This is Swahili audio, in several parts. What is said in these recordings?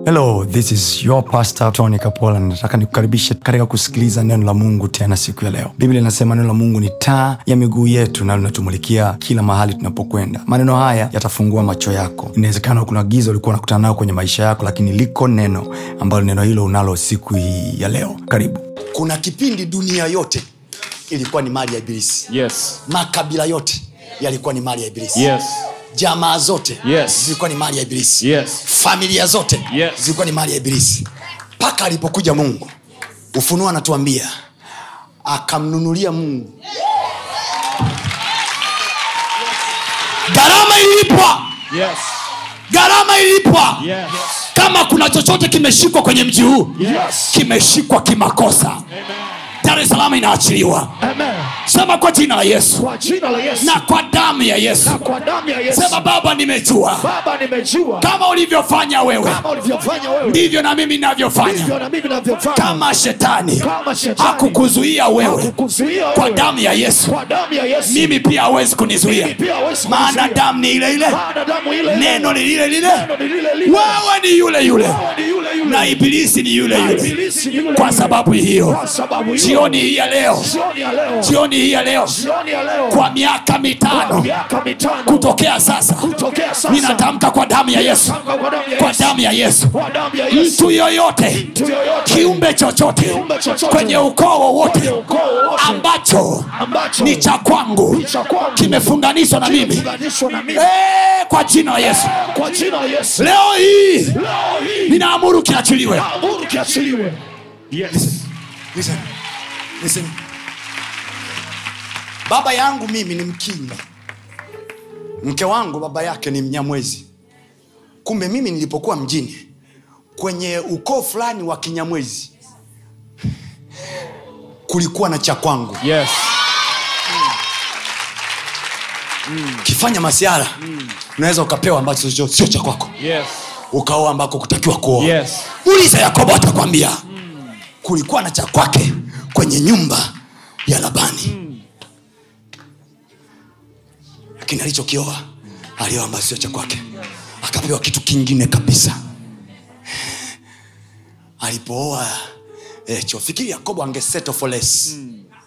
hello this is your pastor tony kapola nataka nikukaribishe katika kusikiliza neno la mungu tena siku ya leo biblia inasema neno la mungu ni taa ya miguu yetu na linatumulikia kila mahali tunapokwenda maneno haya yatafungua macho yako inawezekana kuna giza ulikuwa unakutana nayo kwenye maisha yako lakini liko neno ambalo neno hilo unalo siku hii ya leo karibu kuna kipindi dunia yote ilikuwa ni mali ya ibilisi Yes. makabila yote yalikuwa ni mali ya ibilisi Yes. jamaa zote Yes. zilikuwa ni mali ya ibilisi Yes. familia zote Yes. zilikuwa ni mali ya ibilisi mpaka alipokuja mungu ufunuo anatuambia akamnunulia mungu gharama ilipwa Yes. gharama ilipwa Yes. kama kuna chochote kimeshikwa kwenye mji huu Yes. kimeshikwa kimakosa dar es salaam inaachiliwa Amen. sema kwa jina la yesu Kwa jina la Yesu na kwa damu ya yesu na kwa damu ya Yesu. sema baba nimejua Baba, nimejua kama ulivyofanya wewe kama ulivyofanya wewe ndivyo na mimi ndivyo navyofanya na mimi navyofanya. kama shetani Kama shetani hakukuzuia wewe hakukuzuia kwa wewe. damu ya yesu kwa damu ya Yesu mimi pia hawezi Mimi kunizuia pia hawezi maana kunizuia. damu ni ile ile Maana damu ile neno ni lile lile Neno ni lile lile. wewe ni yule yule Wewe ni yule yule. na ibilisi ni yule Na yule ibilisi ni yule kwa yule. sababu hiyo Kwa sababu hiyo. jioni hii ya leo Jioni ya leo jioni hii ya leo jioni ya leo kwa miaka mitano miaka mitano kutokea sasa kutokea sasa ninatamka kwa damu ya yesu Tamka kwa damu ya kwa Yesu. damu ya yesu Kwa damu ya Yesu. mtu yoyote Mtu yoyote kiumbe chochote Kiumbe chochote. kwenye ukoo wowote Kwenye ukoo wowote. ambacho ambacho ni cha kwangu ni cha kwangu. kimefunganishwa na mimi kimefunganishwa na mimi Eh, kwa jina la yesu kwa jina la Yesu leo hii leo hii ninaamuru kiachiliwe amuru kiachiliwe yes Listen. Listen. baba yangu mimi ni mkinga mke wangu baba yake ni mnyamwezi kumbe mimi nilipokuwa mjini kwenye ukoo fulani wa kinyamwezi kulikuwa na cha kwangu yes ukifanya masiara unaweza ukapewa ambacho sio sio cha kwako yes ukaoa ambako kutakiwa kuoa yes uliza yakobo atakwambia kulikuwa na cha kwake kwenye nyumba ya labani lakini alichokioa alioa ambayo sio cha kwake akapewa kitu kingine kabisa alipooa eh, cho fikiri yakobo angesettle for less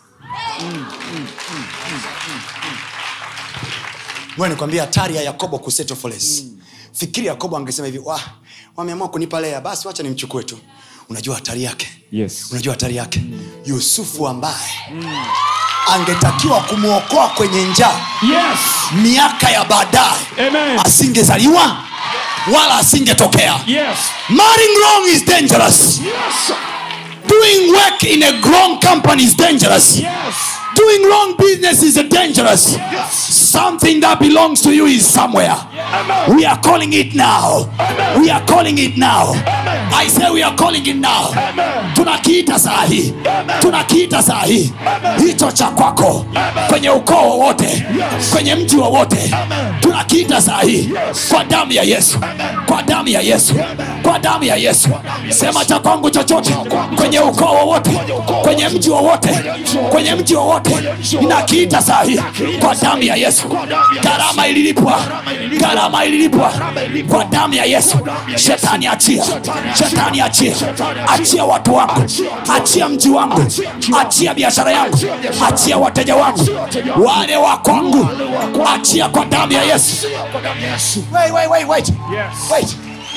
ngoja nikwambia hatari ya yakobo kusettle for less fikiri yakobo angesema hivi "Wah, wameamua kunipa lea basi wacha nimchukue tu unajua hatari yake yes unajua hatari yake yusufu ambaye angetakiwa kumwokoa kwenye njaa yes miaka ya baadaye amen asingezaliwa wala asingetokea yes marrying wrong is dangerous yes doing work in a grown company is dangerous yes doing wrong business is dangerous yes something that belongs to you is somewhere amen we are calling it now we are calling it now i say we are calling it now amen tunakiita saa hii tunakiita saa hii hicho cha kwako kwenye ukoo wowote kwenye mji wowote tunakiita saa hii kwa damu ya yesu kwa damu ya yesu kwa damu ya yesu sema cha kwangu chochote kwenye ukoo wowote kwenye mji wowote kwenye mji wowote ninakiita saa hii kwa damu ya yesu gharama ililipwa gharama ililipwa kwa damu ya yesu shetani achia shetani achia achia watu wangu achia mji wangu achia biashara yangu achia wateja wangu wale wa kwangu achia kwa damu ya yesu kwa damu ya Yesu wait, wait, wait, wait. Yes. Wait.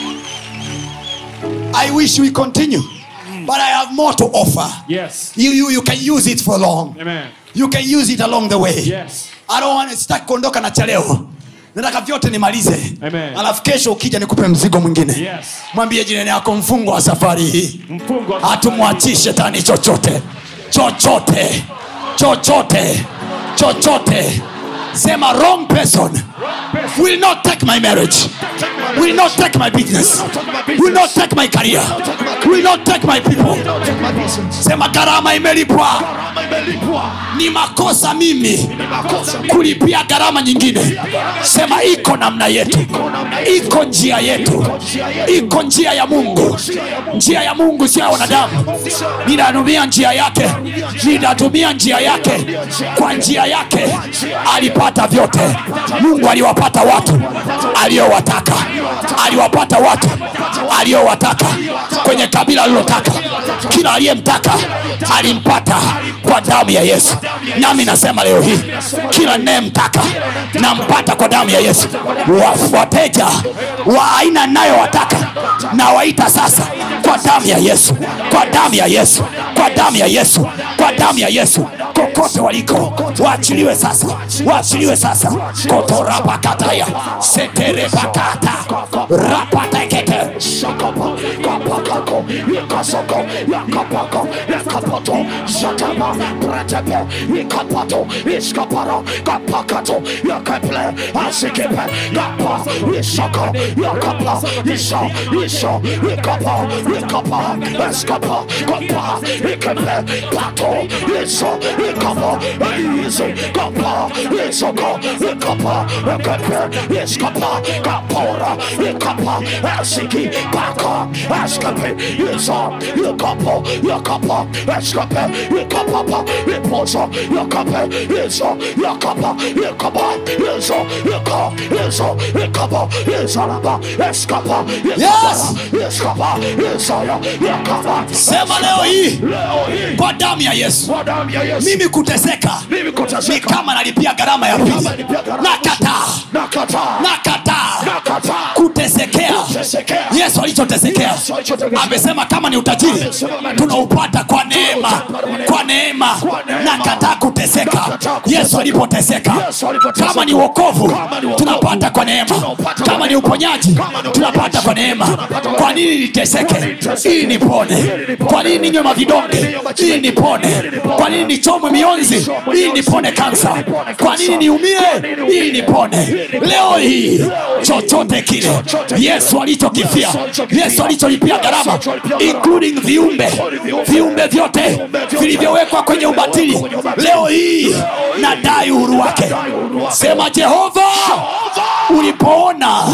I wish we continue, but I have more to offer. yes You, you, you can use it for long. amen You can use it along the way. yes I don't want sitaki kuondoka na cha leo nataka vyote nimalize Amen. alafu kesho ukija nikupe mzigo mwingine Yes. mwambie jirani yako mfungo wa safari hii mfungo wa hatumwachii shetani chochote chochote chochote chochote sema wrong person will not take my marriage will not take my business will not take my career will not take my people Take my business. sema gharama imelipwa Gharama imelipwa. ni makosa mimi Ni makosa mimi. kulipia gharama nyingine sema iko namna yetu iko njia yetu iko njia ya mungu njia ya mungu sio ya wanadamu ninatumia njia yake ninatumia njia yake kwa njia yake alipata vyote mungu waliwapata watu aliyowataka aliwapata watu aliyowataka kwenye kabila alilotaka kila aliyemtaka alimpata kwa damu ya yesu nami nasema leo hii kila nayemtaka nampata kwa damu ya yesu Wa- wateja wa aina nayowataka na waita sasa kwa damu ya yesu kwa damu ya yesu kwa damu ya yesu kwa damu ya yesu kokote waliko waachiliwe sasa waachiliwe sasa kotorapakataya seterepakata rapatekete Shakapa, kapakako, yakasoko, yakapako, yakapato, shatama, pretepe, ikapato, iskapara, kapakato, yakaple, asikepe, kapa, isaka, yakapa, isa, isa, ikapa, ikapa, eskapa, kapa, ikepe, pato, isa, ikapa, izi, kapa, isaka, ikapa, ikepe, iskapa, kapora, ikapa, asiki, paka, eskape, isa, ikapa, yakapa, eskape, ikapapa, iposa, yakape, isa, yakapa, ikapa, isa, ika, isa, ikapa, isalaba, eskapa, Yes! eskapa, isaya, yakapa. sema leo hii Leo hii, kwa damu ya yesu kwa damu ya Yesu, mimi kuteseka mimi ni kuteseka, kama nalipia gharama ya pili Kama nalipia gharama. nakataa nakataa, nakataa nakataa, kutesekea kutesekea. yesu alichotesekea Yesu alichotesekea. amesema kama ni utajiri Amesema kama ni tunaupata kwa neema kwa neema Kwa neema. nakataa kuteseka Nakataa kuteseka. yesu alipoteseka Yesu alipoteseka. kama ni wokovu Kama ni wokovu. tunapata kwa neema Tunaupata kwa kama ni neema. uponyaji Kama ni tunapata uponyaji. kwa neema Tunapata kwa kwa neema. nini niteseke niteseke. ili nipone nipone. kwa nini ninywe mavidonge Kwa nini ninywe maji ili mengi? nipone Ili nipone. kwa nini nichomwe mionzi Nichomwe ili mionzi. nipone kansa Ili nipone kwa kansa. nini niumie Kwa nini niumie? ili nipone Ili nipone. leo hii Leo hii. chochote kile Chochote kile. yesu alichokifia Yesu alichokifia. yesu alicholipia Yesu gharama alicholipia gharama. including viumbe Viumbe. viumbe vyote Viumbe vyote. vilivyowekwa kwenye ubatili kwenye ubatili. leo hii nadai uhuru wake Nadai uhuru wake. sema jehova ulipoona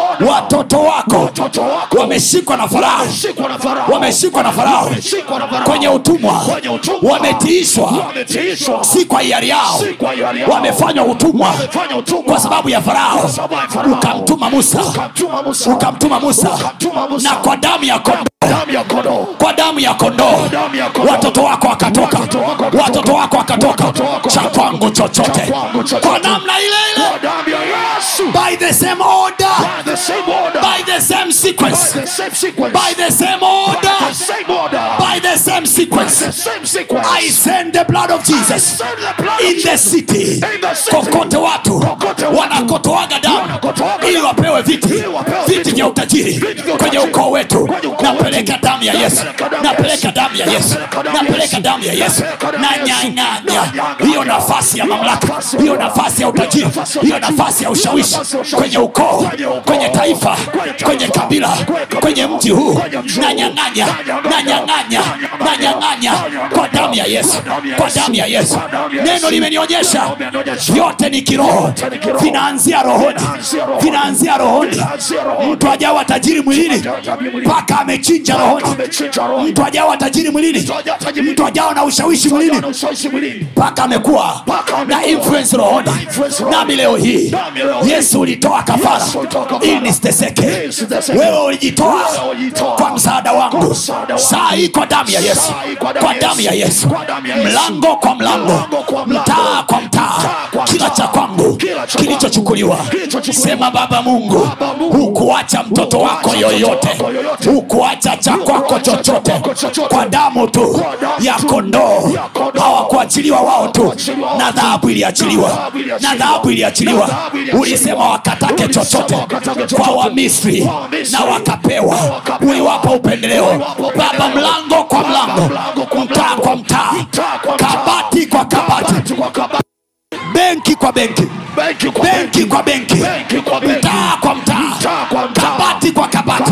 watoto wako Watoto wako wameshikwa na farao wameshikwa na Farao. wameshikwa na farao Wameshikwa na Farao. kwenye utumwa Kwenye utumwa. wametiishwa Wametiishwa. si kwa hiari yao Si kwa hiari yao. wamefanywa utumwa Wamefanya utumwa. kwa sababu ya farao Kwa sababu ya Farao. ukamtuma musa Ukamtuma Musa. ukamtuma musa Ukamtuma Musa. na kwa damu ya kondoo damu ya kondoo kwa damu ya kondoo damu ya kondoo. watoto wako wakatoka Watoto wako wakatoka. watoto wako wakatoka Watoto wako cha wakatoka. kwangu chochote Cha kwangu chochote. kwa namna ile ile kwa damu ya Yesu by the same order by the same order by the same sequence by the same sequence by the same order the same order by the same the sequence same sequence I send the blood of Jesus Send the blood of in the Jesus. city In the city. kokote watu Kokote watu. wanakotoaga damu Wanakotoaga ili damu. wapewe viti Ili wapewe viti viti. vya utajiri Viti vya kwenye utajiri. ukoo wetu Kwenye ukoo napeleka wetu. damu ya yesu Napeleka damu ya napeleka Yesu. damu ya yesu Napeleka damu ya napeleka Yesu. damu ya yesu Napeleka damu ya Yesu. nanyang'anya Nanyang'anya. hiyo nafasi ya mamlaka nafasi ya hiyo mamlaka. nafasi ya utajiri Hiyo nafasi ya hiyo utajiri. nafasi ya Hiyo ushawishi nafasi ya ushawishi. kwenye ukoo Kwenye ukoo. kwenye taifa Kwenye taifa. kwenye kabila Kwenye kabila. kwenye mji huu Kwenye mji huu. nanyang'anya nanyang'anya nanyang'anya kwa damu ya yesu kwa damu ya yesu neno limenionyesha vyote ni kiroho vinaanzia rohoni vinaanzia rohoni mtu ajawa tajiri mwilini mpaka amechinja rohoni amechinja roho mtu ajawa tajiri mwilini mtu ajawa na ushawishi mwilini na ushawishi mwilini mpaka amekuwa na influence rohoni nami leo hii Nami leo hii. yesu ulitoa kafara Yesu ulitoa kafara. ili nisiteseke Ili nisiteseke. wewe ulijitoa Wewe ulijitoa. kwa msaada Kwa wangu msaada wangu. saa hii kwa damu ya yesu Saa hii kwa damu kwa ya damu ya Yesu. yesu Kwa damu ya Yesu. mlango kwa mlango Mlango kwa mlango. mtaa kwa mtaa Mtaa kwa kila mtaa. cha kwangu Kila cha kilichochukuliwa kwangu. Kilichochukuliwa. sema baba mungu Baba Mungu. hukuacha mtoto Hukuacha wako mtoto yoyote wako yoyote. hukuacha cha kwako Hukuacha cha chochote kwako chochote. kwa damu tu Kwa damu ya tu kondoo ya kondoo. hawakuachiliwa wao tu Hawakuachiliwa wao na tu. dhahabu Na iliachiliwa dhahabu iliachiliwa. na dhahabu Na iliachiliwa dhahabu iliachiliwa. ulisema wakatake Ulisema chochote wakatake kwa chochote. wamisri Kwa Wamisri. na wakapewa Na wakapewa. uliwapa upendeleo Uliwapa upendeleo. baba mlango kwa Baba mlango mlango kwa mtaa mlango. kwa mtaa Mtaa kwa mtaa. kabati kwa kabati Kabati kwa kabati. benki kwa benki Benki kwa benki kwa benki Benki kwa benki. mtaa kwa mtaa Mtaa kwa mtaa. kabati kwa kabati Kabati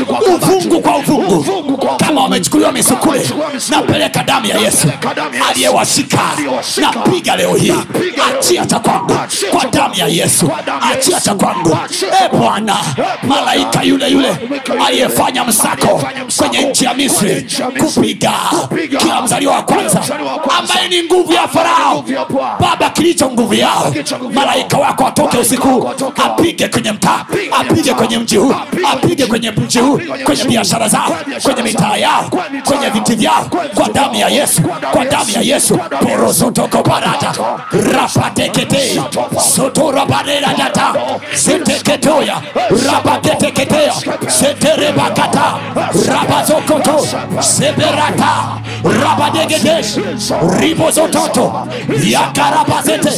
kwa kabati. uvungu kwa uvungu Uvungu kwa kama uvungu. wamechukuliwa misukule wamechukuliwa misukule. napeleka damu ya yesu Napeleka damu ya Yesu. aliyewashika Aliyewashika. napiga leo hii Napiga leo achia hii. cha kwangu Achia kwa cha damu ya yesu Kwa damu ya achia Yesu. cha kwangu Achia cha e kwangu. bwana Bwana. malaika yule yule Malaika yule aliyefanya yule. msako Aliyefanya msako kwenye nchi ya kwenye misri nchi ya Misri. kupiga Kupiga. kila mzaliwa wa kwanza Kila mzaliwa wa kwanza. ambaye ni nguvu ya farao nguvu ya Bwana. baba kilicho nguvu yao kilicho nguvu yao. malaika wako atoke Malaika usiku wako atoke. apige kwenye mtaa Apige apige mtaa. kwenye mji huu Apige apige kwenye mji huu kwenye kwenye mji biashara huu. zao Kwenye biashara kwenye mitaa zao. yao Kwenye mitaa kwenye yao. viti vyao Kwenye kwa viti damu ya vyao. yesu Kwa damu kwa ya damu ya Yesu. yesu Kwa damu ya Yesu. porosotokoparata rapatekete sotorabareradata seteketoya rabaketeketeya seterebakata rabazokoto seberata rabadegedesh ribozototo yakarabazete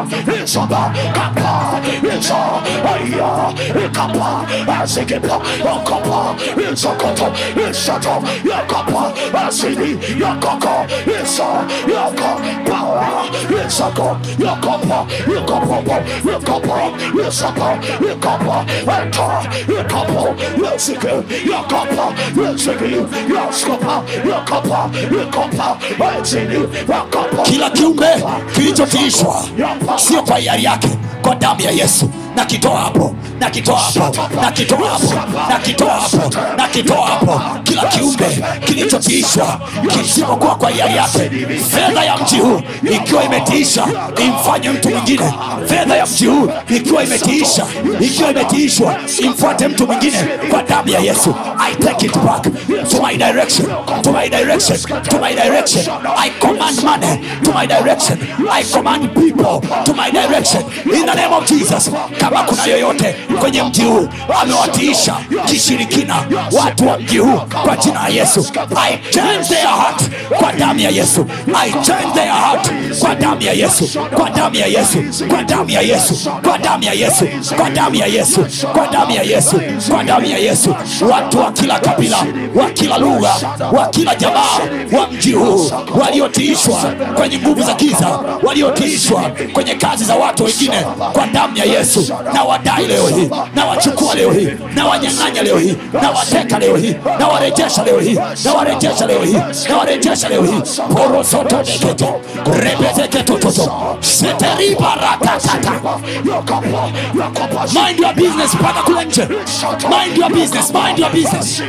kila kiumbe kilichotiishwa sio kwa hiari yake kwa damu ya yesu na kitoa hapo na kitoa hapo na kitoa hapo na kitoa hapo na kitoa hapo kila kiumbe kilichotiishwa kisipokuwa kwa hiari yake fedha ya mji huu ikiwa imetiisha imfanye mtu mwingine fedha ya mji huu ikiwa imetiisha ikiwa imetiishwa imfuate mtu mwingine kwa damu ya yesu i take it back to my direction to my direction to my direction i command money to my direction i command people to my direction in the name of jesus kama kuna yoyote kwenye mji huu amewatiisha kishirikina watu wa mji huu kwa jina la yesu i change their heart kwa damu ya yesu i change their heart kwa damu ya yesu kwa damu ya yesu kwa damu ya yesu kwa damu ya yesu kwa damu ya yesu kwa damu ya yesu kwa damu ya yesu watu wa kila kabila wa kila lugha wa kila jamaa wa mji huu waliotiishwa kwenye nguvu za giza waliotiishwa kwenye kazi za watu wengine kwa damu ya yesu na wadai leo hii na wachukua leo hii na wanyang'anya leo hii na wateka leo hii na warejesha leo hii na warejesha leo hii na warejesha leo hii porosotodekete rebezeketototo seteribarakatata mind your business mpaka kule nje mind your business mind your business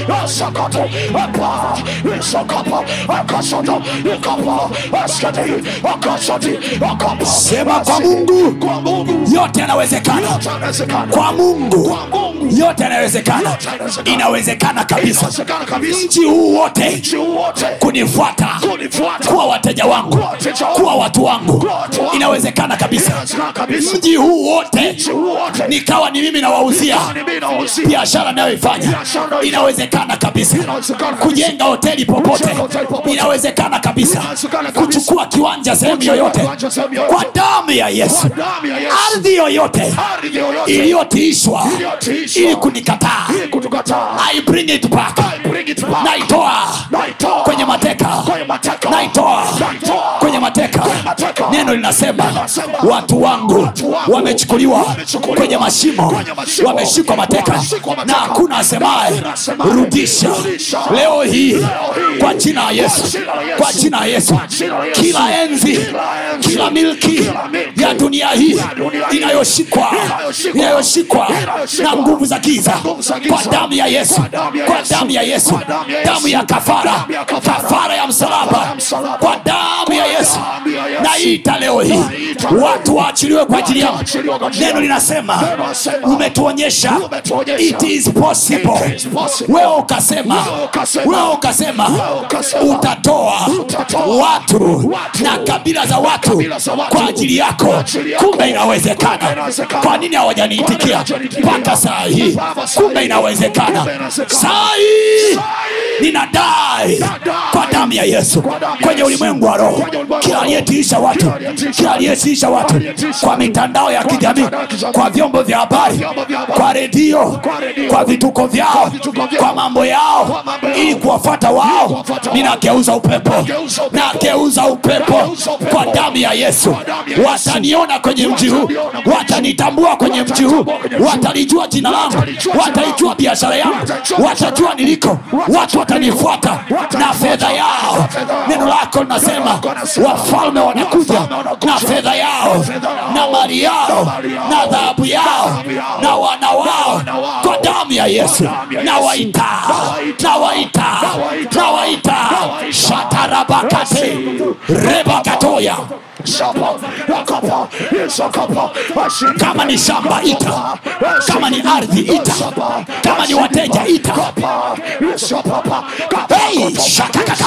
sema kwa mungu yote yanawezekana kwa mungu yote yanawezekana inawezekana kabisa mji huu wote kunifuata kuwa wateja wangu kuwa watu wangu inawezekana kabisa mji huu wote nikawa ni mimi nawauzia biashara nayoifanya inawezekana kabisa kujenga hoteli popote inawezekana kabisa kuchukua kiwanja sehemu yoyote kwa damu ya yesu ardhi yoyote iliyotiishwa ili kunikataa i bring it back naitoa kwenye mateka naitoa kwenye mateka neno linasema watu wangu wamechukuliwa kwenye mashimo wameshikwa mateka na hakuna asemaye rudisha leo hii kwa jina la yesu kwa jina la yesu kila enzi kila milki ya dunia hii inayoshikwa inayoshikwa na nguvu za giza kwa damu ya yesu kwa damu ya yesu damu ya kafara kafara ya msalaba kwa damu ya yesu naita leo hii watu waachiliwe kwa ajili yangu neno linasema umetuonyesha it is possible wewe ukasema wewe ukasema utatoa watu na kabila za watu kwa ajili yako kumbe inawezekana kwa nini hawajaniitikia mpaka saa hii kumbe inawezekana saa hii ninadai kwa damu damu ya yesu kwenye ulimwengu wa roho kila aliyetiisha watu kila aliyetiisha watu kwa mitandao ya kijamii kwa vyombo vya habari kwa redio kwa vituko vyao kwa mambo yao ili kuwafata wao ninageuza upepo nageuza upepo kwa damu ya yesu wataniona kwenye mji huu watanitambua kwenye mji huu watalijua jina langu wataijua biashara yangu watajua niliko watu watanifuata na fedha yao neno lako linasema wafalme wanakuja na fedha yao na mali yao na dhahabu yao na wana wao kwa damu ya yesu na waita na waita na waita shatarabakate rebakatoya kama ni shamba ita kama ni ardhi ita kama ni wateja ita hey, shatakata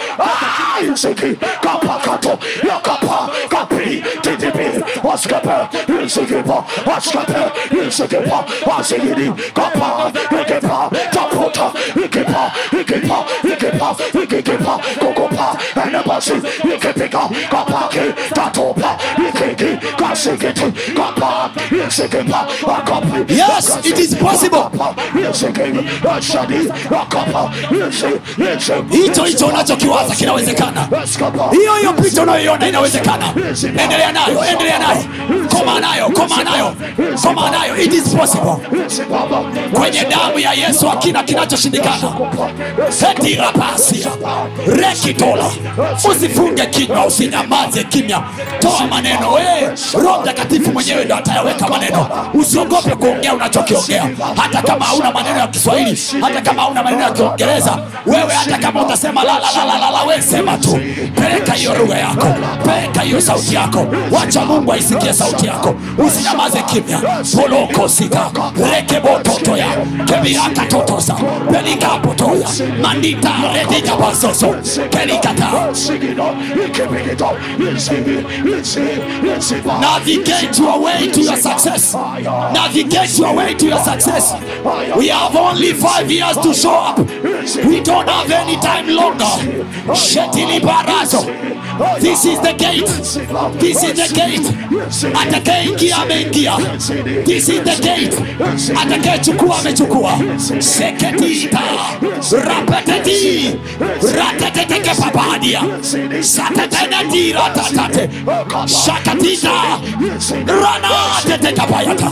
Yes, it is possible. hicho hicho unachokiwaza kinawezekana hiyo hiyo picha unayoiona inawezekana endelea nayo endelea nayo koma nayo koma nayo koma nayo it is possible kwenye damu ya yesu hakina kinachoshindikana etirapasia rekitola usifunge kinywa usinyamaze kimya toa maneno we roho mtakatifu mwenyewe ndo atayaweka maneno usiogope kuongea unachokiongea hata kama hauna maneno ya kiswahili hata kama hauna maneno ya kiingereza wewe hata kama utasema lalalalala we sema tu peleka hiyo lugha yako peleka hiyo sauti yako wacha mungu aisikie sauti yako usinyamaze kimya polokosika rekebototoya kebiakatotosa pelikapotoya mandita redijabazozo kelikata navigate your way to your success navigate your way to your success we have only five years to show up we don't have any time longer shetilibarazo this is the gate this is the gate atakayeingia ameingia this is the gate atakayechukua amechukua seketita rapeteti ratetetekepapadia satetenetiratatate shakatita ranatetekapayata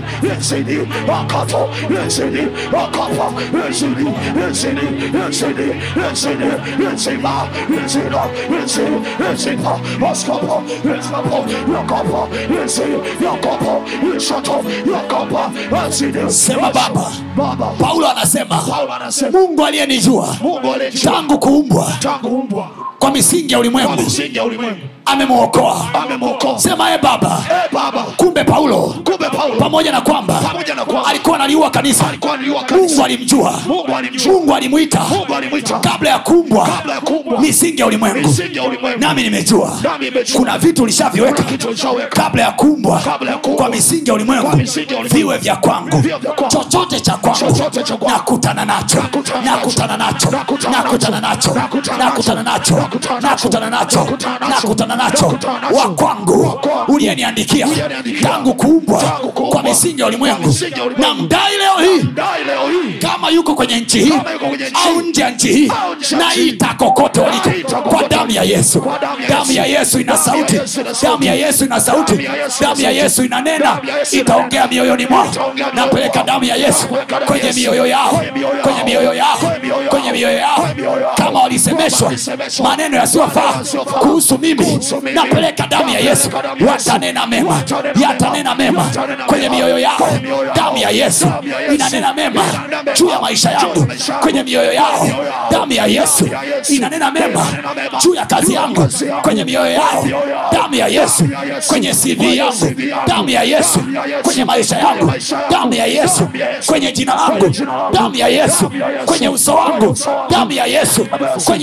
sema baba paulo anasema mungu aliyenijua tangu kuumbwa kwa misingi ya ulimwengu amemwokoa sema e baba Eh, Baba, kumbe paulo kumbe Paulo pamoja na kwamba Pamoja na kwamba alikuwa analiua kanisa alikuwa analiua kanisa. mungu alimjua Mungu alimjua. mungu alimwita Mungu alimwita. kabla ya kumbwa Kabla ya kuumbwa. misingi ya ulimwengu Misingi ya ulimwengu. nami nimejua Nami nimejua. kuna vitu ulishaviweka Kuna vitu ulishaweka. kabla ya kumbwa Kabla ya kuumbwa. kwa misingi ya ulimwengu Kwa misingi ya ulimwengu. viwe vya kwangu Viwe vya kwangu. chochote cha kwangu Chochote cha kwangu. nakutana nacho Nakutana nacho. nakutana nacho Nakutana nakutana nacho nacho. nakutana nacho Nakutana nacho. nakutana nacho Nakutana nacho. nakutana nacho Nakutana nacho. wa kwangu Wa kwangu. uliyeniandikia Uliyeniandikia. tangu kuumbwa Tangu kuumbwa. kwa misingi ya ulimwengu Kwa misingi ya ulimwengu. na mdai leo hii Dai leo hii kama yuko kwenye nchi hii Kama yuko kwenye nchi au nje ya nchi hii au nje ya na nchi hii. ita kokote waliko Naita kwa kokote damu ya yesu Kwa damu ya damu ya Yesu. yesu ina Damu ya sauti Yesu ina sauti. damu ya yesu ina sauti Damu ya Yesu ina damu ya sauti. yesu inanena Damu ya Yesu itaongea inanena. mioyoni mwao Itaongea mioyoni napeleka mwao. damu ya yesu Napeleka damu kwenye ya Yesu. mioyo yao Kwenye mioyo yao. kwenye mioyo yao Kwenye mioyo yao. kwenye mioyo yao Kwenye mioyo yao. kama walisemeshwa Kama walisemeshwa. maneno yasiyofaa Maneno yasiyofaa. kuhusu mimi Kuhusu mimi. napeleka damu ya yesu Napeleka damu ya Yesu. watanena mema Watanena mema. yatanena mema Yatanena kwenye mema. mioyo yao Kwenye mioyo yao. damu ya yesu Damu ya Yesu. inanena mema Inanena mema. juu ya maisha yangu Juu ya maisha yangu. kwenye mioyo yao Kwenye mioyo yao. damu ya yesu Damu ya Yesu. inanena mema Inanena mema. juu ya kazi Juu ya yangu kazi yangu. kwenye mioyo yao mioyo yao. damu ya yesu Damu ya Yesu. kwenye cv Kwenye yangu CV yangu. damu ya yesu Damu ya Yesu. kwenye maisha Kwenye yangu maisha yangu. damu ya yesu Damu ya Yesu. kwenye jina langu Kwenye jina langu. damu ya yesu Damu ya Yesu. kwenye uso Kwenye wangu uso wangu. damu ya yesu Damu ya Yesu. kwenye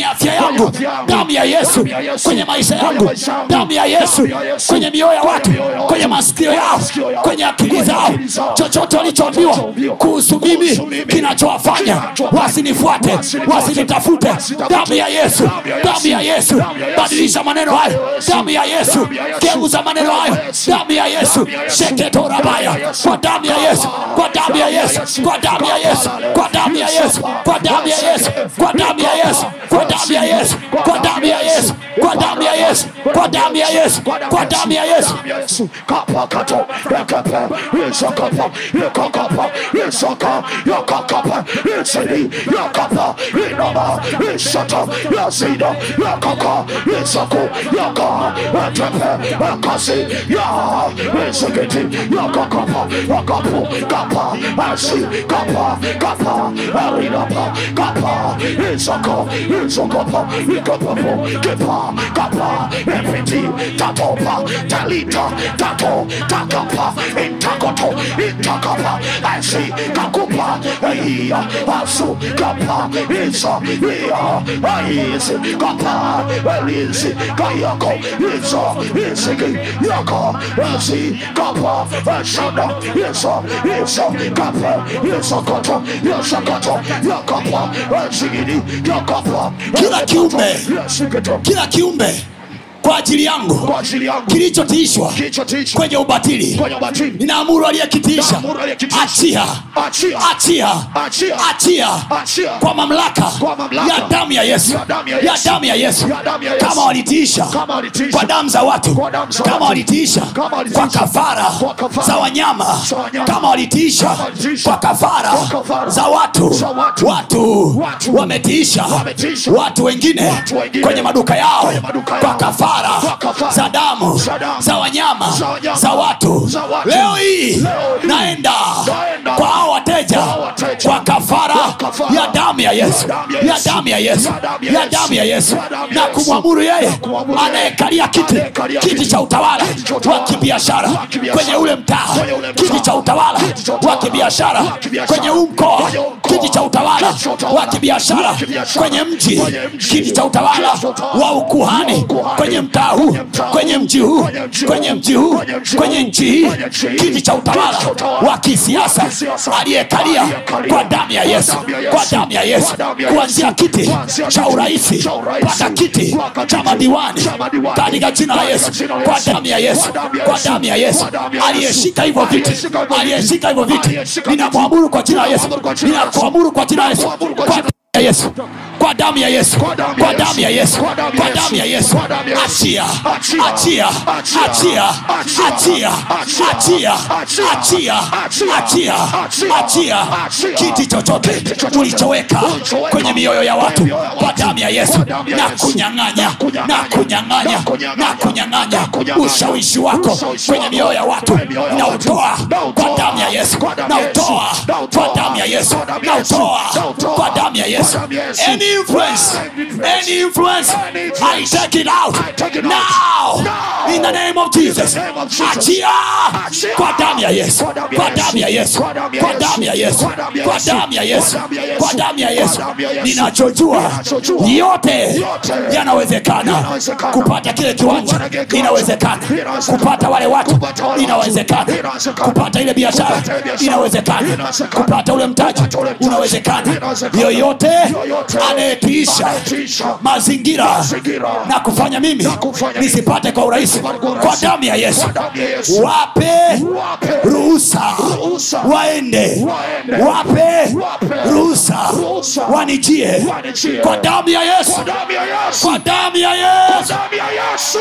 afya yangu damu ya yesu kwenye maisha yangu damu ya yesu kwenye mioyo ya watu kwenye masikio yao kwenye akili zao chochote walichoambiwa kuhusu mimi kinachowafanya wasinifuate wasinitafute damu ya yesu damu ya yesu badilisha maneno hayo damu ya yesu geuza maneno hayo damu ya yesu sheketorabaya kwa damu ya yesu kwa damu ya yesu kwa damu ya yesu kwa damu ya yesu kwa damu ya yesu kwa damu ya yesu kwa damu ya yesu kwa damu ya yesu kwa damu ya yesu kwa damu ya yesu kwa damu ya yesu Yesu kapakato ekepe isakapa ikakapa isaka yakakapa isidi yakapa inama isata yasida yakaka isaku yaka ekepe ekasi ya isikiti yakakapa akapu kapa asi kapa kapa arinapa kapa isaka isakapa ikapapo kipa kapa epiti tatopa talita tato takapa intakoto intakapa asi kakupa iya asu kapa isa iya aisi kapa elisi kayako isa isiki yaka asi kapa asana isa isa kapa isa koto isa koto yakapa asigidi yakapa Kila kiumbe. yasikito kila kiumbe kwa ajili yangu kwa ajili yangu kilichotiishwa kilichotiishwa kwenye ubatili kwenye ubatili ninaamuru aliyekitiisha Ninaamuru aliyekitiisha. achia Achia. achia Achia. achia Achia. kwa mamlaka Kwa mamlaka. ya damu ya yesu Ya damu ya ya Yesu. damu ya yesu Ya damu ya Yesu. kama walitiisha Kama walitiisha. kwa damu za watu Kwa damu za kama watu. walitiisha Kama walitiisha. kwa kafara Kwa kafara. za wanyama Za wanyama. kama walitiisha Kama walitiisha. kwa kafara Kwa kafara. za watu Za watu. watu Watu. wametiisha Wametiisha. watu wengine Watu wengine. kwenye maduka yao Kwenye maduka kwa yao. kafara Kwa kafara. za damu Za damu. za wanyama Za wanyama. za watu Za watu. leo hii Leo hii. naenda Naenda. kwa hao wateja Kwa hao wateja. kwa kafara Kwa kafara. ya damu ya yesu damu ya ya Yesu. damu ya yesu Ya damu ya ya Yesu. damu ya yesu Ya damu ya na Yesu. kumwamuru yeye Na kumwamuru yeye. anayekalia kiti Anayekalia kiti kiti. cha utawala Kiti cha utawala. wa kibiashara Wa kibiashara. kwenye ule mtaa Kwenye ule mtaa. kiti cha utawala Kiti cha wa utawala. kibiashara Wa kibiashara. kwenye huu mkoa Kwenye huu mkoa. kiti cha utawala Kiti cha utawala. wa kibiashara Wa kibiashara. kwenye mji Kwenye mji. kiti cha utawala Kiti cha utawala. wa ukuhani Wa ukuhani. kwenye mtaa huu Kwenye mtaa huu. kwenye mji huu Kwenye mji huu. kwenye mji huu Kwenye mji kwenye huu. nchi hii Kwenye nchi hii. kiti cha utawala Kiti cha utawala. wa kisiasa Wa kisiasa. aliyekalia Aliyekalia. kwa damu ya Kwa yesu damu ya kwa Yesu. damu ya yesu Kwa damu ya kuanzia Yesu. kiti Kuanzia cha kiti uraisi cha uraisi. mpaka kiti Mpaka cha kiti madiwani cha madiwani. katika jina la yesu Katika jina la kwa Yesu. damu ya yesu Kwa damu ya kwa Yesu. damu ya yesu Kwa damu ya Yesu. aliyeshika hivyo viti Aliyeshika hivyo viti. aliyeshika hivyo viti Aliyeshika ninamwamuru kwa jina la yesu Ninamwamuru kwa jina la Yesu. ninakuamuru kwa jina la yesu Ninamwamuru kwa kwa jina- damu ya yesu kwa damu ya yesu Kwa damu ya kwa damu ya yesu Kwa damu ya kwa damu ya yesu Kwa damu ya Yesu. achia Achia. achia Achia. achia Achia. achia Achia. achia Achia. achia Achia. achia Achia. achia Achia. kiti chochote Kiti chochote. ulichoweka Ulichoweka. kwenye mioyo ya watu Kwenye mioyo ya kwa watu. damu ya yesu Kwa damu ya na Yesu. kunyang'anya Na kunyang'anya. na kunyang'anya Na kunyang'anya. na kunyang'anya Na kunyang'anya. ushawishi wako Ushawishi kwenye wako. mioyo ya watu Kwenye mioyo ya na watu. utoa Na kwa utoa. damu ya yesu Kwa damu na ya Yesu. utoa Na kwa utoa. damu ya yesu Kwa damu ya na Yesu. utoa Na utoa. kwa damu ya yesu Kwa damu ya Yesu. any influence any influence Any i influence. take it out I take it out. now Now. in the name of jesus In the name of Jesus. achia Achia. kwa damu ya yesu Kwa damu ya kwa Yesu. damu ya yesu Kwa damu ya kwa Yesu. damu ya yesu Kwa damu ya kwa Yesu. damu ya yesu Kwa damu ya Yesu. kwa damu ya yesu Kwa damu ya Yesu. ninachojua Ninachojua. yote Yote. yanawezekana Yanawezekana. kupata kile kiwanja Kupata kile kiwanja. inawezekana Inawezekana. kupata wale watu Kupata wale watu. inawezekana Inawezekana. kupata ile biashara Kupata ile biashara. inawezekana Inawezekana. kupata ule mtaji Kupata ule mtaji. unawezekana Inawezekana. yoyote Yoyote. anayetiisha Anayetiisha. mazingira Mazingira. na kufanya mimi kufanya mimi. nisipate kwa urahisi Nisipate kwa urahisi. kwa damu ya yesu Kwa damu ya Yesu. wape Wape. ruhusa Ruhusa. waende Waende. wape Wape. ruhusa Ruhusa. wanijie Wanijie. kwa damu ya yesu Kwa damu ya Yesu. kwa damu ya yesu damu ya Yesu.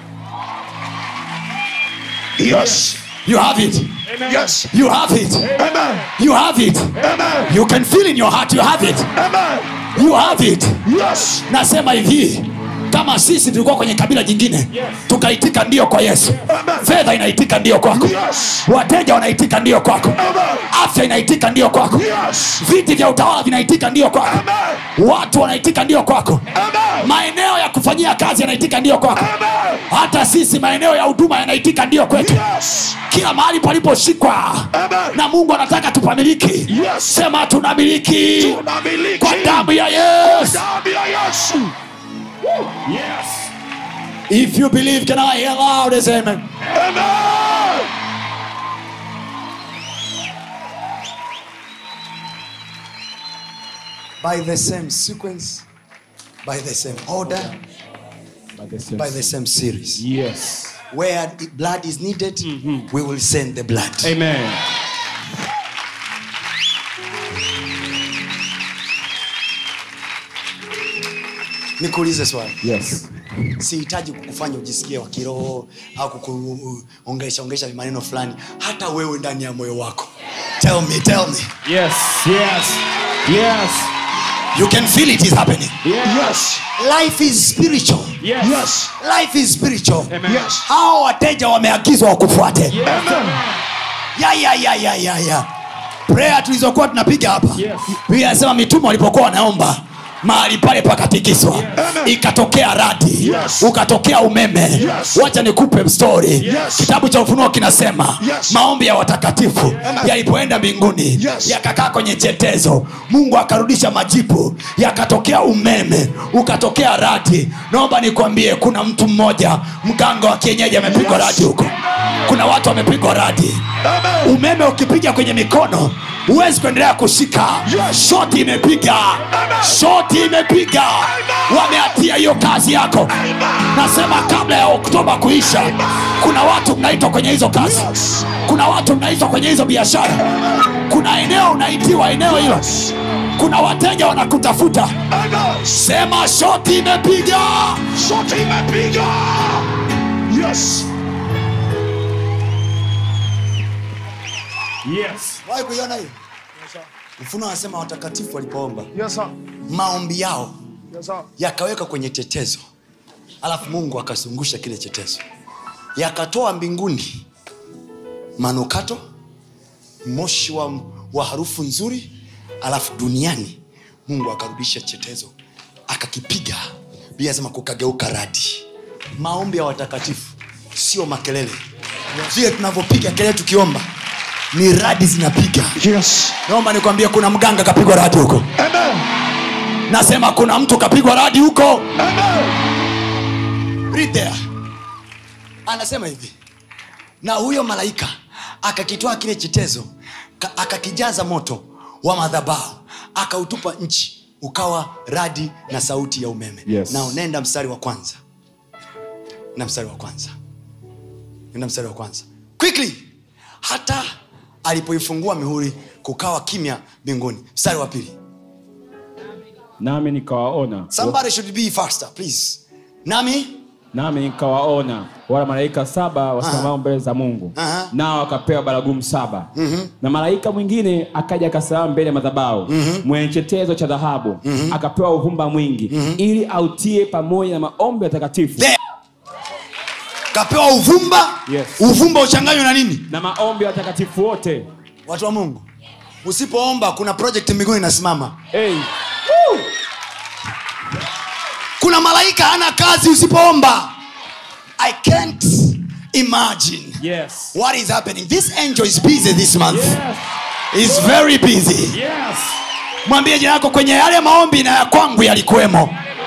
Yes. you have it Yes. you have it Amen. you have it Amen. you can feel in your heart you have it Amen. you have it Yes. nasema hivi kama sisi tulikuwa kwenye kabila jingine tukaitika ndio kwa yesu Amen. fedha inaitika ndio kwako Yes. wateja wanaitika ndio kwako Amen. afya inaitika ndio kwako Yes. viti vya utawala vinaitika ndio kwako Amen. watu wanaitika ndio kwako Amen. maeneo ya kufanyia kazi yanaitika ndio kwako Amen. hata sisi maeneo ya huduma yanaitika ndio kwetu Yes. kila mahali paliposhikwa Amen. na mungu anataka tupamiliki Yes. sema tunamiliki Tunamiliki kwa damu ya yesu damu ya Yesu. Yes. if you believe can i hear loud as amen Amen. by the same sequence by the same order By the same by the same series Yes. where the blood is needed we will send the blood Amen. nikuulize swali Yes. sihitaji kukufanya ujisikie wa kiroho au kukuongesha ongesha maneno fulani hata wewe ndani ya moyo wako tell me tell me Yes. Yes. Yes. you can feel it is happening Yes. life is spiritual Yes. yes. life is spiritual Amen. yes. hao wateja wameagizwa wakufuate Yes. ya ya ya ya ya ya prayer tulizokuwa tunapiga hapa Yes. biblia inasema mitume walipokuwa wanaomba mahali pale pakatikiswa Yes. ikatokea radi Yes. ukatokea umeme Yes. wacha nikupe story Yes. kitabu cha ufunuo kinasema Yes. maombi ya watakatifu yalipoenda mbinguni Yes. yakakaa kwenye chetezo mungu akarudisha majibu yakatokea umeme ukatokea radi naomba nikwambie kuna mtu mmoja mganga wa kienyeji amepigwa Yes. radi huko kuna watu wamepigwa radi Amen. umeme ukipiga kwenye mikono huwezi kuendelea kushika Yes. shoti imepiga shoti imepiga wameatia hiyo kazi yako nasema kabla ya oktoba kuisha kuna watu mnaitwa kwenye hizo kazi Yes. kuna watu mnaitwa kwenye hizo biashara kuna eneo unaitiwa eneo hilo kuna wateja wanakutafuta Amen. sema shoti imepiga Shoti imepiga. Yes. Yes. wahi kuiona hiyo mfuno anasema watakatifu walipoomba Yes, sir. maombi yao Yes, sir. yakaweka kwenye chetezo alafu mungu akazungusha kile chetezo yakatoa mbinguni manukato moshi wa, wa harufu nzuri alafu duniani mungu akarudisha chetezo akakipiga bia anasema kukageuka radi maombi ya watakatifu sio makelele vile tunavyopiga kelele tukiomba ni radi zinapiga Yes. naomba nikwambie kuna mganga kapigwa radi huko Amen. nasema kuna mtu kapigwa radi huko Amen. Read there. anasema hivi na huyo malaika akakitoa kile chetezo ka- akakijaza moto wa madhabahu akautupa nchi ukawa radi na sauti ya umeme Yes. na nenda mstari wa kwanza na mstari wa kwanza nenda mstari wa kwanza quickly hata alipoifungua mihuri kukawa kimya mbinguni mstari wa pili nami nikawaona somebody should be faster please nami nami nikawaona wala malaika saba wasimamao mbele za mungu Aha. nao wakapewa baragumu saba na malaika mwingine akaja akasimama mbele ya madhabahu mwenye chetezo cha dhahabu akapewa uvumba mwingi ili autie pamoja na maombi ya takatifu There. kapewa uvumba Yes. uvumba uchanganywe na nini na maombi ya watakatifu wote watu wa mungu usipoomba kuna project mbinguni inasimama hey. kuna malaika ana kazi usipoomba i can't imagine yes. what is happening this angel is busy this month Yes. is very busy Yes. mwambie jina yako kwenye yale maombi na ya kwangu yalikuwemo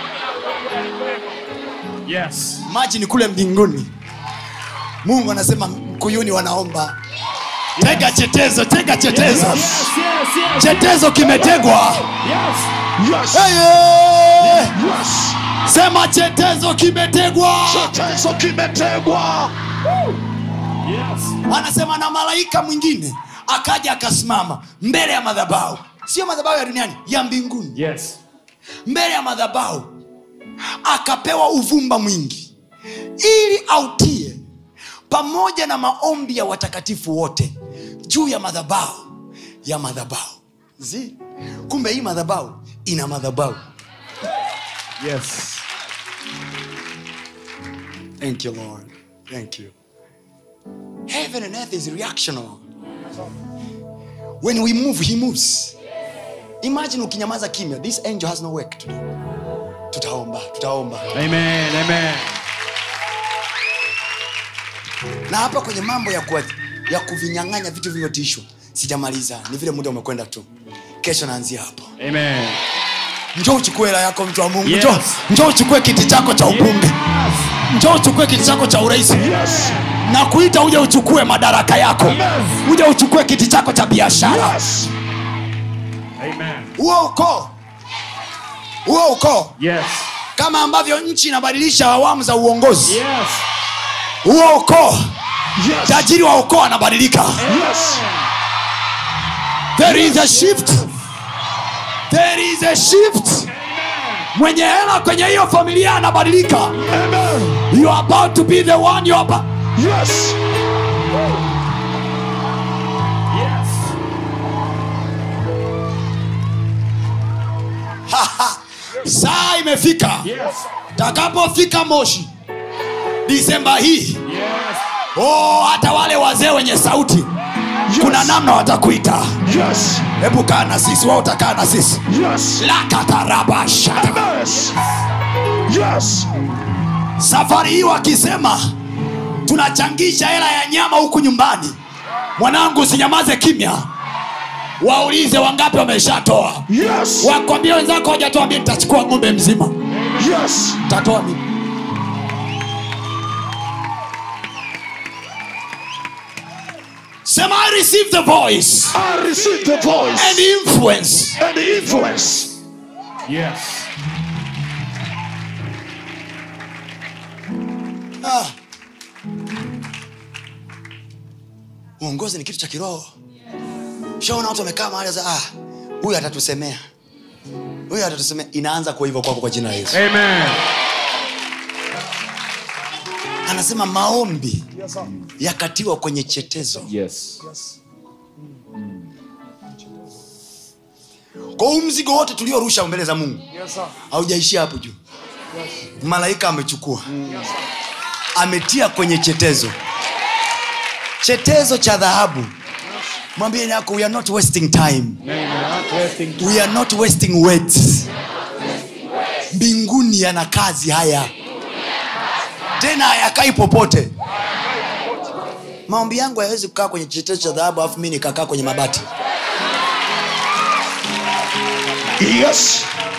Yes. maji kule mbinguni mungu anasema mkuyuni wanaomba tega chetezo tega chetezo Yes, yes, yes. chetezo kimetegwa Yes. Yes. hey, hey. Yes. sema chetezo kimetegwa Chetezo kimetegwa. Yes. anasema na malaika mwingine akaja akasimama mbele ya madhabahu sio madhabahu ya duniani ya mbinguni Yes. mbele ya madhabahu akapewa uvumba mwingi ili autie pamoja na maombi ya watakatifu wote juu ya madhabahu ya madhabahu zi kumbe hii madhabahu ina madhabahu Yes. Thank you, Lord. Thank you. Heaven and earth is reactional. When we move, he moves. Imagine ukinyamaza kimya. This angel has no work to do. Tutaomba, tutaomba. Amen. Amen. Na hapa kwenye mambo ya, kuwa, ya kuvinyang'anya vitu vilivyotishwa sijamaliza, ni vile muda umekwenda tu. Kesho naanzia hapo. Amen. njoo uchukue hela yako mtu wa mungu Yes. njoo njoo uchukue kiti chako cha ubunge njoo uchukue kiti chako cha urais Yes. na kuita uje uchukue madaraka yako uje uchukue kiti chako cha biashara Yes. huo ukoo huo ukoo Yes. kama ambavyo nchi inabadilisha awamu za uongozi Yes. huo ukoo Yes. tajiri wa ukoo anabadilika Yes. there is a shift there is a shift mwenye hela kwenye hiyo familia anabadilika Amen. you are about to be the one you are about... Yes. Yes. saa imefika Yes. takapofika moshi disemba hii Yes. oh, hata wale wazee wenye sauti kuna namna watakuita Yes. hebu kaa na sisi wao utakaa na sisi Yes. lakatarabasha Yes. Yes. safari hii wakisema tunachangisha hela ya nyama huku nyumbani mwanangu usinyamaze kimya waulize wangapi wameshatoa Yes. wakwambia wenzako wajatoa mi nitachukua ng'ombe mzima Yes. tatoa mimi sema i receive the voice I receive the voice and influence and the influence. Yes. ah. uongozi ni kitu cha kiroho shaona watu wamekaa mahali za ah, huyu atatusemea huyu atatusemea inaanza kwa hivyo kwako kwa jina la yesu Amen. anasema maombi yakatiwa kwenye chetezo Yes. kwa huu mzigo wote tuliorusha mbele za mungu haujaishia hapo juu malaika amechukua ametia kwenye chetezo chetezo cha dhahabu mwambie yako we are not wasting time we are not wasting words mbinguni yana kazi haya tena hayakai popote maombi yangu hayawezi kukaa kwenye chetezo cha dhahabu alafu mi nikakaa kwenye mabati Yes.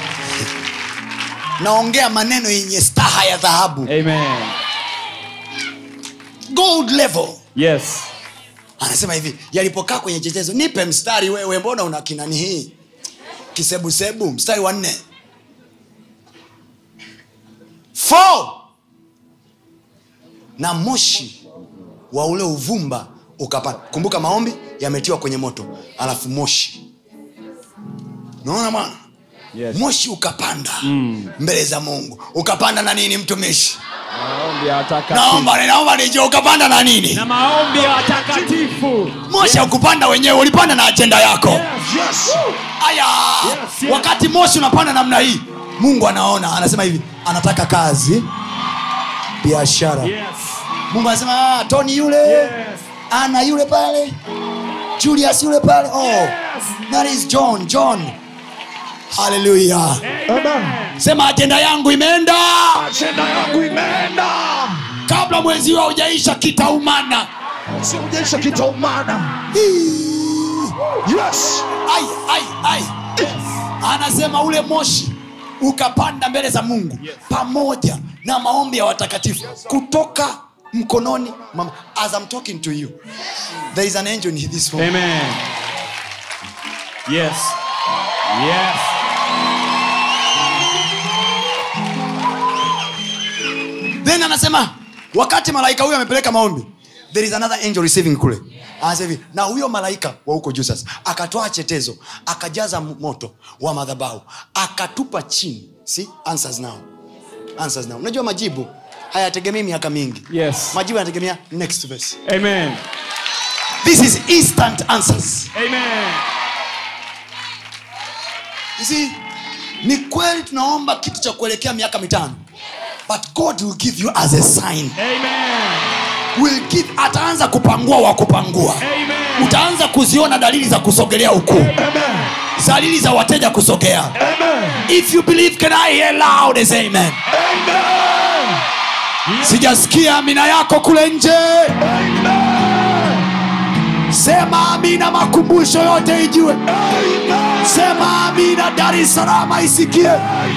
naongea maneno yenye staha ya dhahabu Amen. gold level Yes. anasema hivi yalipokaa kwenye chetezo nipe mstari wewe mbona una kinani hii kisebusebu mstari wa nne Four. na moshi wa ule uvumba ukapanda kumbuka maombi yametiwa kwenye moto alafu moshi naona bwana Yes. moshi ukapanda mm. mbele za mungu ukapanda na nini mtumishi Maombi ya watakatifu. naomba naomba nije ukapanda na nini Na maombi ya watakatifu. moshi haukupanda wenyewe ulipanda na ajenda yako Yes. aya Yes, yes. wakati moshi unapanda namna hii mungu anaona anasema hivi anataka kazi biashara Yes. mungu anasema ah, toni yule Yes. ana yule pale julius yule pale oh, that is john john haleluya Amen. sema ajenda yangu imeenda Ajenda yangu imeenda. kabla mwezi huo haujaisha kitaumana Siujesha kitaumana. Yes. ai, ai, ai. anasema ule moshi ukapanda mbele za mungu Yes. pamoja na maombi ya watakatifu kutoka mkononi mwa- as I'm talking to you there is an angel in this room Amen. Yes. Yes. then anasema wakati malaika huyo amepeleka maombi there is another angel receiving kule anasema hivi na huyo malaika wa huko juu sasa akatoa chetezo akajaza m- moto wa madhabahu akatupa chini see answers now answers now unajua majibu hayategemei miaka mingi Yes. majibu yanategemea next verse Amen. this is instant answers Amen. You see, ni kweli tunaomba kitu cha kuelekea miaka mitano but god will give you as a sign Amen. will give ataanza kupangua wa kupangua Amen. utaanza kuziona dalili za kusogelea ukuu Amen. dalili za wateja kusogea Amen. if you believe can i hear loud as amen Amen. sijasikia amina yako kule nje Amen. sema amina makumbusho yote ijue Amen. sema amina dar es salaam isikie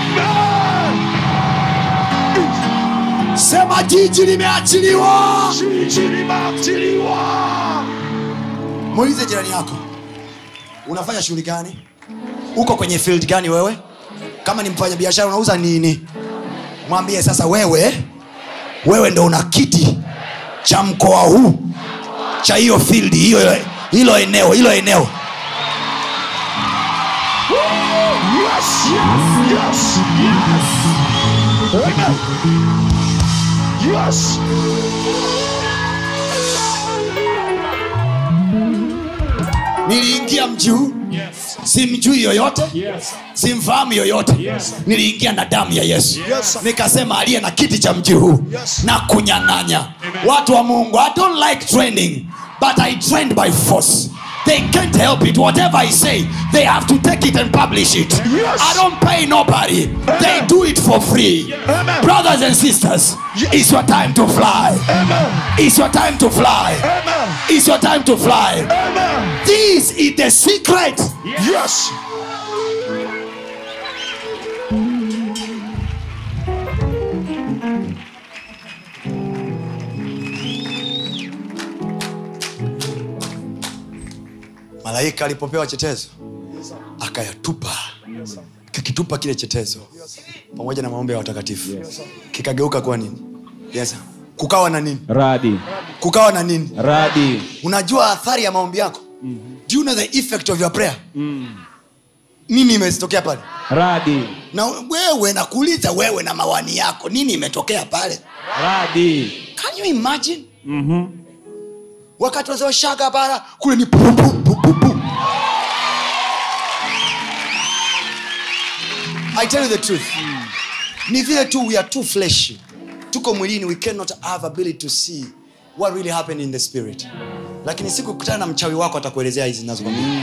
sema jiji limeachiliwa jiji limeachiliwa muulize jirani yako unafanya shughuli gani uko kwenye field gani wewe kama ni mfanya biashara unauza nini mwambie sasa wewe wewe ndo una kiti cha mkoa huu cha hiyo field hiyo hilo eneo hilo eneo Yes, yes, yes, yes. Amen. Yes. niliingia mji huu Yes. simjui yoyote Yes. simfahamu yoyote Yes. niliingia na damu ya yesu Yes. nikasema aliye na kiti cha mji huu Yes. na kunyang'anya watu wa mungu i don't like training but i trained by force they can't help it whatever i say they have to take it and publish it Yes. i don't pay nobody they do it for free Amen. brothers and sisters it's your time to fly Amen. it's your time to fly Amen. it's your time to fly Amen. this is the secret Yes. malaika alipopewa chetezo akayatupa kakitupa kile chetezo pamoja na maombi ya watakatifu kikageuka kuwa nini yes. kukawa na nini Radi. kukawa na nini Radi. unajua athari ya maombi yako do you know the effect of your prayer nini imetokea pale Radi. na wewe nakuuliza wewe na mawani yako nini imetokea pale Radi. can you imagine wakati wanasema shaga bara kule ni pu, pu, pu, pu, pu. i tell you the truth ni vile tu we are too fleshy tuko mwilini we cannot have ability to see what really happened in the spirit lakini siku kutana na mchawi wako atakuelezea hizi zinazokwambia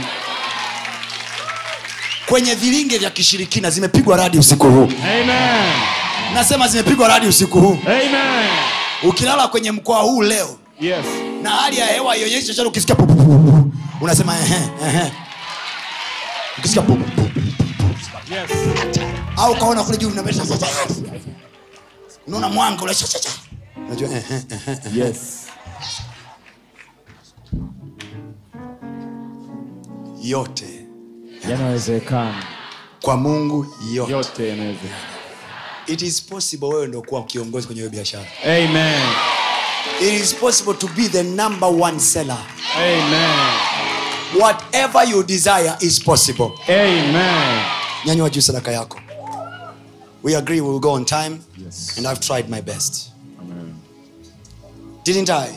kwenye vilinge vya kishirikina zimepigwa radi usiku huu Amen. nasema zimepigwa radi usiku huu Amen. ukilala kwenye mkoa huu leo Yes. na hali ya hewa ionyeshi chochote ukisikia pu, pu, pu, pu, pu, unasema ehe, ehe. ukisikia pu, pu, pu, pu, Yes. au ukaona kule juu unapita, unaona mwanga ule cha, cha, cha. unajua ehe, ehe. Yes. yote Yanawezekana. kwa mungu yote Yote yanawezekana. it is possible wewe ndo kuwa kiongozi kwenye hiyo biashara Amen. it is possible to be the number one seller Amen. whatever you desire is possible Amen. nyanywa juu sadaka yako we agree we will go on time and i've tried my best didn't i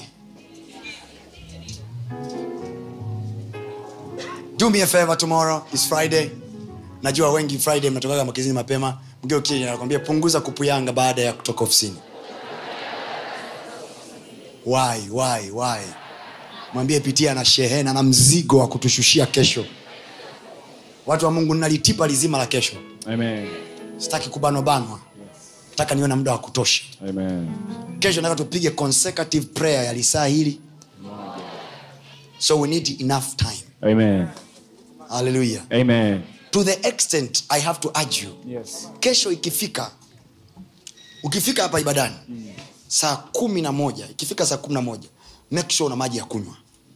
do me a favor tomorrow is friday najua wengi friday mnatokaga makizini mapema mgeukie nakwambia punguza kupuyanga baada ya kutoka ofisini why why why mwambie pitia na shehena na mzigo wa kutushushia kesho watu wa mungu nalitipa lizima la kesho Amen. sitaki kubanobanwa nataka niwe na muda wa kutosha Amen. kesho nataka tupige consecutive prayer ya lisaa hili so we need enough time Amen. haleluya Amen. to the extent i have to urge you Yes. kesho ikifika ukifika hapa ibadani saa kumi na moja ikifika saa kumi na moja make sure una maji ya kunywa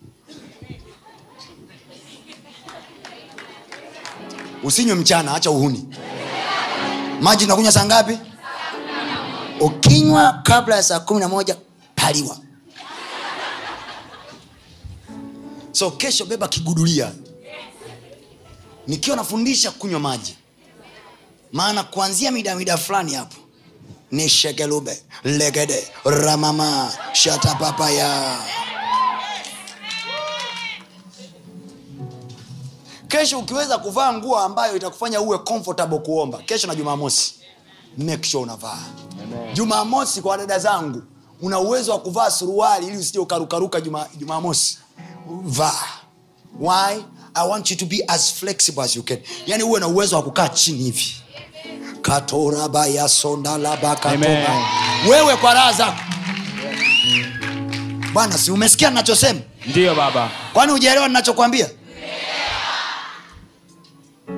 usinywe mchana acha uhuni maji nakunywa saa ngapi ukinywa kabla ya saa kumi na moja paliwa so kesho beba kigudulia nikiwa nafundisha kunywa maji maana kuanzia mida mida fulani hapo ni shegelube legede ramama shatapapaya kesho ukiweza kuvaa nguo ambayo itakufanya uwe comfortable kuomba kesho na jumamosi make sure unavaa jumamosi kwa dada zangu una uwezo wa kuvaa suruali ili usije ukarukaruka juma- jumamosi vaa why i want you to be as flexible as you can yani uwe na uwezo wa kukaa chini hivi katorabaya Amen. wewe kwa raha zako bwana si umesikia ninachosema Ndiyo baba. kwani hujaelewa ninachokwambia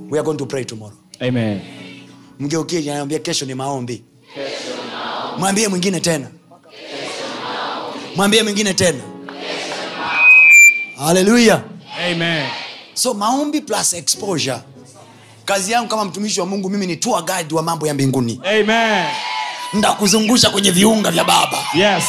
we are going to pray tomorrow Amen. mgeukie anaambia kesho ni maombi mwambie mwingine tena mwambie mwingine tena haleluya Amen. so maombi plus exposure kazi yangu kama mtumishi wa mungu mimi ni tour guide wa mambo ya mbinguni Amen. ndakuzungusha kwenye viunga vya baba Yes.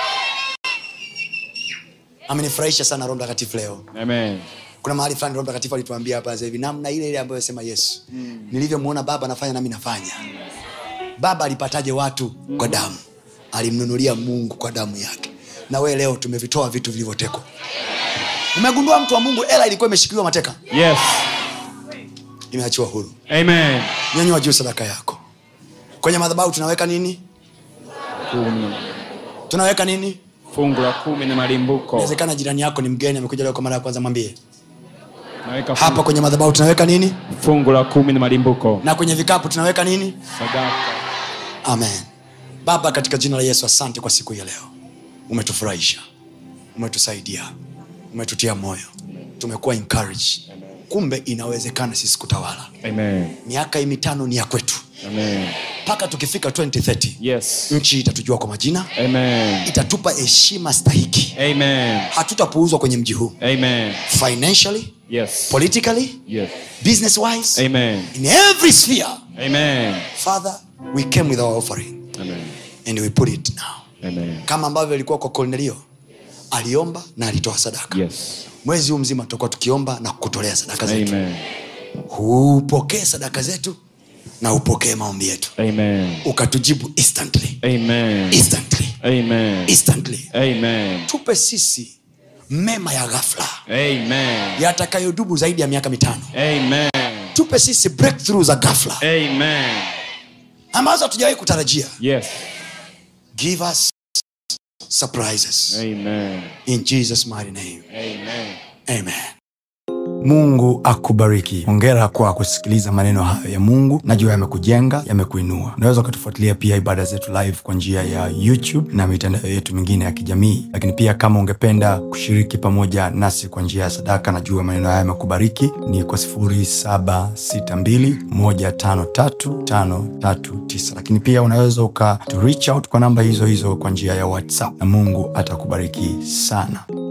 amenifurahisha sana roho mtakatifu leo Amen. kuna mahali fulani roho mtakatifu alituambia hapa sasa hivi namna ile ile ambayo sema yesu mm. nilivyomwona baba anafanya nami nafanya baba alipataje watu mm. kwa damu alimnunulia mungu kwa damu yake na wee leo tumevitoa vitu vilivyotekwa umegundua mtu wa mungu ela ilikuwa imeshikiliwa mateka Yes. imeachiwa huru Amen. nyanyua juu sadaka yako kwenye madhabahu tunaweka nini Kumi. tunaweka nini Fungu la kumi na malimbuko. inawezekana jirani yako ni mgeni amekuja leo kwa mara ya kwanza mwambie Naweka hapa fungu, kwenye madhabahu tunaweka nini fungu la kumi na malimbuko. na kwenye vikapu tunaweka nini Sadaka. amen baba katika jina la yesu asante kwa siku hii ya leo umetufurahisha umetusaidia umetutia moyo tumekuwa encouraged kumbe inawezekana sisi kutawala Amen. miaka hii mitano ni ya kwetu Amen. mpaka tukifika 2030 Yes. nchi itatujua kwa majina Amen. itatupa heshima stahiki Amen. hatutapuuzwa kwenye mji huu Amen. financially Yes. politically Yes. business wise Amen. in every sphere Amen. father we came with our offering Amen. and we put it now Amen. kama ambavyo ilikuwa kwa kornelio aliomba na alitoa sadaka Yes. mwezi huu mzima tutakuwa tukiomba na kutolea sadaka zetu Amen. upokee sadaka zetu na upokee maombi yetu Amen. ukatujibu instantly Amen. instantly Amen. instantly Amen. tupe sisi mema ya ghafla Amen. yatakayodubu zaidi ya miaka mitano Amen. tupe sisi breakthrough za ghafla Amen. ambazo hatujawahi kutarajia Yes. give us surprises Amen. in jesus mighty name Amen. amen mungu akubariki hongera kwa kusikiliza maneno hayo ya mungu najua yamekujenga yamekuinua unaweza ukatufuatilia pia ibada zetu live kwa njia ya youtube na mitandao yetu mingine ya kijamii lakini pia kama ungependa kushiriki pamoja nasi kwa njia ya sadaka najua maneno haya yamekubariki ni kwa 762153539 lakini pia unaweza uka to reach out kwa namba hizo hizo kwa njia ya whatsapp na mungu atakubariki sana